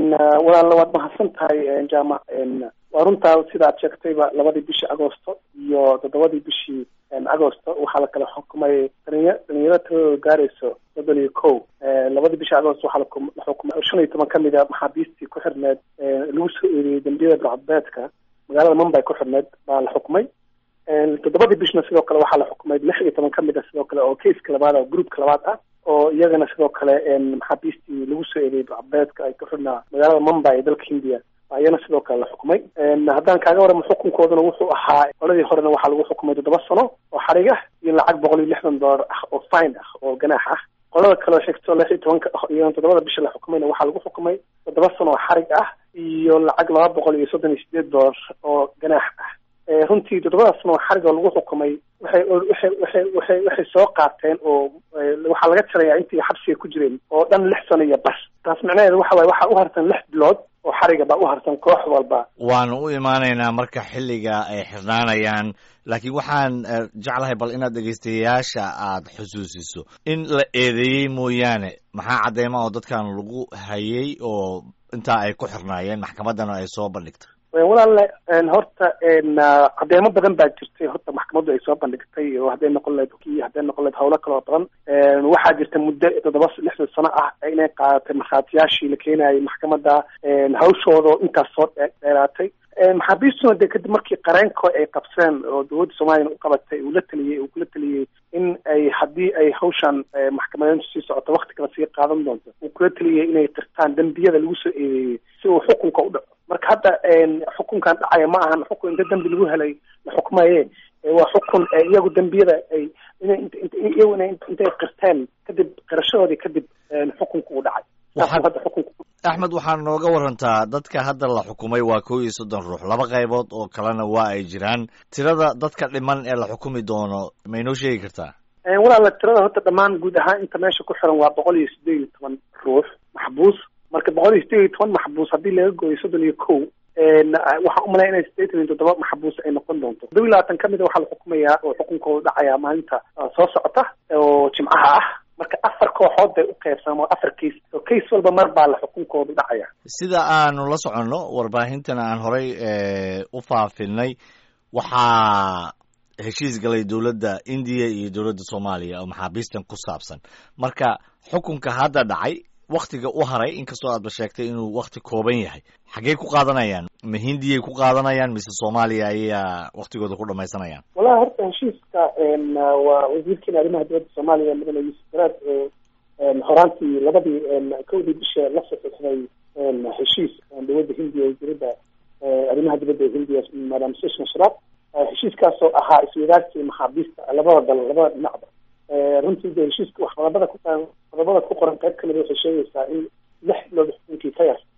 walaal waad mahadsan tahay jaamac waa runtaa sida aad sheegtayba labadii bishii agosto iyo toddobadii bishii agosto waxaa la kala xukumay dhalinya dhalinyaro tiradooda gaarayso soddon iyo ko labadii bishii agosto waxaa la xukumay shan iyo toban kamid a maxaabiistii ku xirneed lagu soo eedeeyey dambiyada burcadbeedka magaalada mumbay ku xirneed baa la xukumay toddobadii bishna sidoo kale waxaa la xukumay lix iyo toban kamid a sidoo kale oo keiska labaad ah groupka labaad ah oo iyagana sidoo kale maxaabiistii lagu soo eedeeyey burcadbeedka ay ku xirnaa magaalada mumbay ee dalka hindiya iyana sidoo kale la xukumay haddaan kaaga waramo xukunkooduna wuxuu ahaa qoladii horena waxaa lagu xukumay toddoba sano oo xarig ah iyo lacag boqol iyo lixdan dollar ah oo fine ah oo ganaax ah qolada kaleo xigto lix iyo tobanka iyo toddobada bisha la xukumayna waxaa lagu xukumay toddoba sano oo xarig ah iyo lacag laba boqol iyo soddon iyo sideed dollar oo ganaax ah runtii toddobada sano oo xarig oo lagu xukumay waxay waxay waxay waxay waxay soo qaateen oo waxaa laga tirayaa intii xabsiga ku jireen oo dhan lix sano iyo bas taas macnaheedu waxa waye waxaa u harsan lix bilood oo xariga baa u harsan koox walba waanu u imaanaynaa marka xilliga ay xirnaanayaan laakiin waxaan jeclahay bal inaad dhegeystayaasha aad xusuusiso in la eedeeyey mooyaane maxaa cadeyma oo dadkan lagu hayay oo intaa ay ku xirnaayeen maxkamaddana ay soo bandhigtay walaale horta cadeemo badan baa jirtay horta maxkamaddu ay soo bandhigtay oo hadday noqon lahayd ki hadday noqon lahayd hawlo kaloo badan waxaa jirta muddo toddoba lixdan sano ah inay qaadatay markhaatiyaashii la keenayay maxkamadda hawshooda intaas soo dheeraatay maxaabiistuna dee kadib markii qareenko ay qabseen oo dowladda soomaaliyana u qabatay uu la taliyey uu kula taliyey in ay haddii ay hawshan maxkamadeyntu sii socoto wakti kale sii qaadan doonto uu kula taliyey inay qirtaan dembiyada lagu soo eedeeyey si uu xukunka u dhaco marka hadda xukunkan dhacaya ma ahan xukun inta dembi lagu helay la xukmaye waa xukun iyagu dembiyada ay iyagu ina intay qirteen kadib qirashadoodii kadib xukunka uu dhacay hadda xukunka axmed waxaa nooga warantaa dadka hadda la xukumay waa kow iyo soddon ruux laba qaybood oo kalena waa ay jiraan tirada dadka dhiman ee la xukumi doono ma inoo sheegi kartaa walaala tirada horta dhammaan guud ahaan inta meesha ku xiran waa boqol iyo sideed iyo toban ruux maxbuus marka boqol iyo sideed iyo toban maxbuus haddii laga gooyo soddon iyo kow waxaan umalaya inay sideetan iyo toddoba maxbuus ay noqon doonto toddoba iyo labaatan kamid a waxaa la xukumayaa oo xukunkooda dhacaya maalinta soo socota oo jimcaha ah marka afar kooxood bay u qaybsamaan oo afar kays oo kays walba mar baa la xukunkooda dhacaya sida aanu la soconno warbaahintana aan horay u faafinay waxaa heshiis galay dowladda indiya iyo dowladda soomaaliya oo maxaabiistan ku saabsan marka xukunka hadda dhacay waktiga u haray inkastoo aadba sheegtay inuu wakti kooban yahay xaggey ku qaadanayaan ma hindiyay ku qaadanayaan mise soomaaliya ayaa waktigooda ku dhamaysanayaan wallahi horta heshiiska waa wasiirkiina arrimaha dowladda soomaaliya mudane yuusuf garaad horaantii labadii kowdii bisha la saxiixday heshiis dowladda hindiya wasiirada arrimaha dibadda ee hindiya madam sushma sharaf heshiiskaasoo ahaa iswadaagsi maxaabiista labada dal labada dhinacba runtii de heshiiska wax qodobada ku qodobada ku qoran qayb kamid waxay sheegaysaa in lix bilood xukunkii ka yar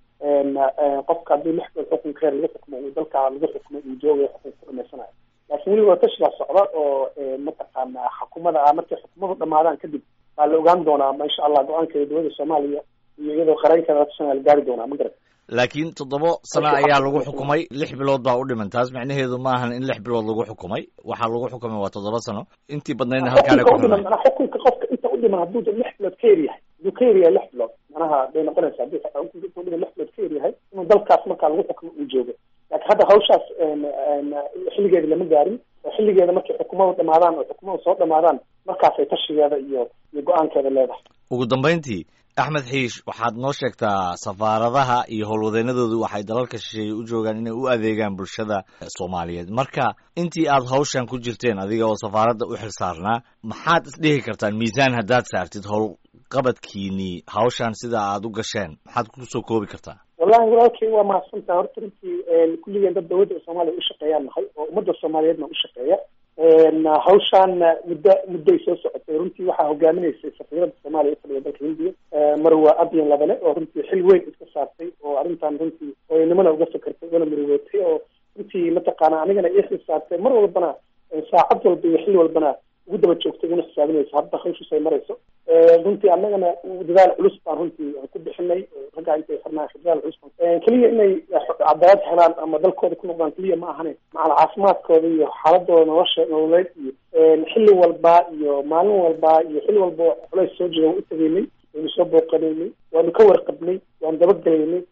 qofka haddii lix bilood xukunka yar lagu xukumo uu dalka lagu xukumay uu joogayo xukunka ku dhamaysanayo laakiin weliba tashi baa socda oo mataqaana xukumada ah markay xukumadu dhamaadaan kadib baa la ogaan doonaa ma insha allah go-aankeeda dowladda soomaaliya iyo iyadoo qareenkeeda la gaari doonaa ma garat laakiin toddoba sano ayaa lagu xukumay lix bilood baa u dhiman taas macnaheedu ma ahan in lix bilood lagu xukumay waxaa lagu xukumay waa toddoba sano intii badnaydna halkaana ku dhiman manaa xukunka qofka inta u dhiman hadduu lix bilood ka yar yahay hadduu ka yar yahay lix bilood manaha bay noqonaysa haddii xukunka u dhiman lix bilood ka yar yahay inuu dalkaas markaa lagu xukumo uu joogo laakiin hadda hawshaas xilligeeda lama gaarin oo xilligeeda markay xukumadu dhamaadaan oo xukumadu soo dhamaadaan markaasay tashigeeda iyo iyo go-aankeeda leedahay ugu dambayntii axmed xiish waxaad noo sheegtaa safaaradaha iyo howlwadeenadoodu waxay dalalka shisheeye u joogaan inay u adeegaan bulshada soomaaliyeed marka intii aad hawshan ku jirteen adiga oo safaaradda u xil saarnaa maxaad isdhihi kartaan miisaan haddaad saartid howlqabadkiinii hawshan sida aad u gasheen maxaad kusoo koobi kartaa wallahi walaalkay waa mahadsantaha horta runtii kulligeen dad dowladda soomaaliya u shaqeeyaan nahay oo ummadda soomaaliyeedna u shaqeeya hawshaan muddo mudday soo socotay runtii waxaa hogaaminaysay safiirada soomaaliya ufadhiya dalka hindiya marwa abyan labane oo runtii xil weyn iska saartay oo arrintan runtii hooyanimana uga fakartay ugana murigootay oo runtii mataqaana anigana ii xil saartay mar walbana saacad walba iyo xil walbana ugu daba joogtay una xisaabinaysa hadda hawshiis ay marayso runtii annagana dadaal culus baan runtii ku bixinay raggaa intay xirnaa dadaal culus baan keliya inay cadaalad helaan ama dalkooda ku noqdaan keliya ma ahane macala caafimaadkooda iyo xaaladooda nolosha nololeed iyo xilli walba iyo maalin walba iyo xilli walba culays soo jira waan u tegaynay waynu soo booqanaynay waanu ka warqabnay waanu dabagelaynay